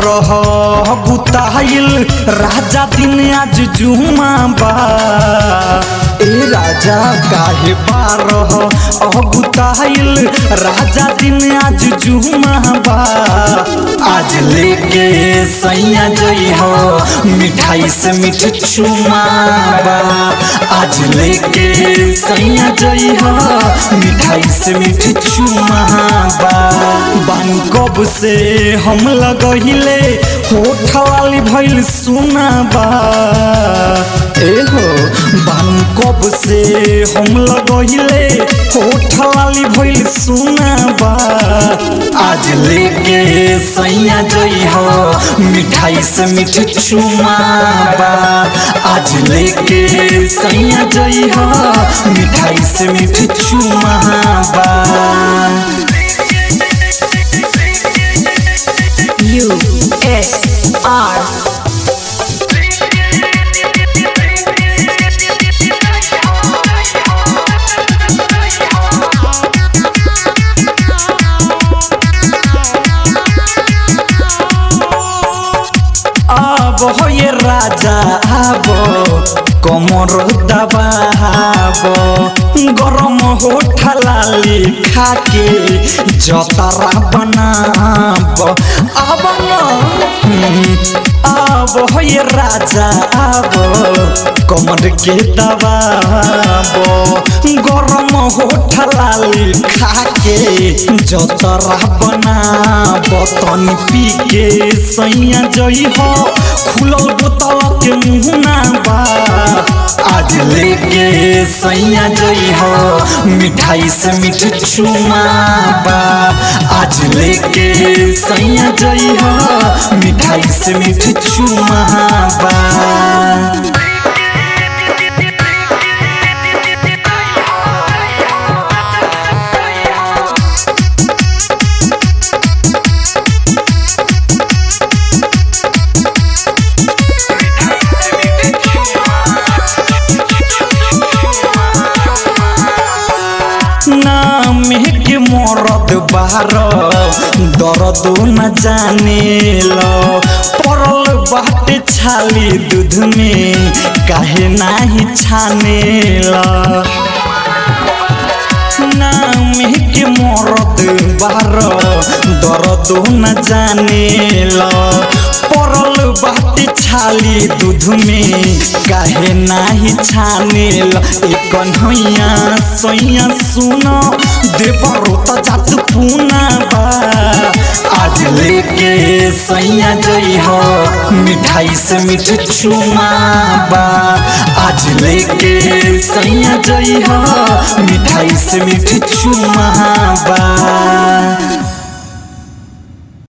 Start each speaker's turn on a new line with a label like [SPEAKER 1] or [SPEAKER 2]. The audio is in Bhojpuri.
[SPEAKER 1] बारह बुताइल राजा दिन आज जुमा बा ए राजा काहे बारह बुताइल राजा दिन आज जुमा बा आज लेके सैया जई हो मिठाई से मिठ चुमा बा आज लेके सैया जई हो मिठाई से मिठ चुमा बा बान कब से हम लगहिले होठ वाली भइल सुना बा ए हो बान कब से हम लगहिले होठ वाली भइल सुना बा आज लेके सैया जई हो मिठाई से मिठ चुमा बा आज लेके सैया जई हो मिठाई से मिठ चुमा बा
[SPEAKER 2] U S R
[SPEAKER 1] अब हो ये राजा आबो कमर दबाब गरम हो ठलाली खाके जतरा बनाब अब न हम्म, अब हो ये राजा आबो कमर के दबाब गरम हो ठलाली खाके जतरा बनाब तनी पी के सैया जई हो खुलल बोतल के मुहना बा आज लेके सैया जई हो मिठाई से मिठ चुमा बा आज लेके सैया जई हो मिठाई से मिठ चुमा बा नाम के मरद बार दर्द न जाने लो पड़ल बाटे छाली दूध में काहे नाही छाने लो नाम के मरद बार दर्द न जाने लो पड़ल बाटे छाली दूध में काहे नाही छाने लो एक कन्हैया सैया सुनो देवरो त जात पूना बा आज लेके सैया जई हो मिठाई से मिठ चुमा बा आज लेके सैया जई हो मिठाई से मिठ चुमा बा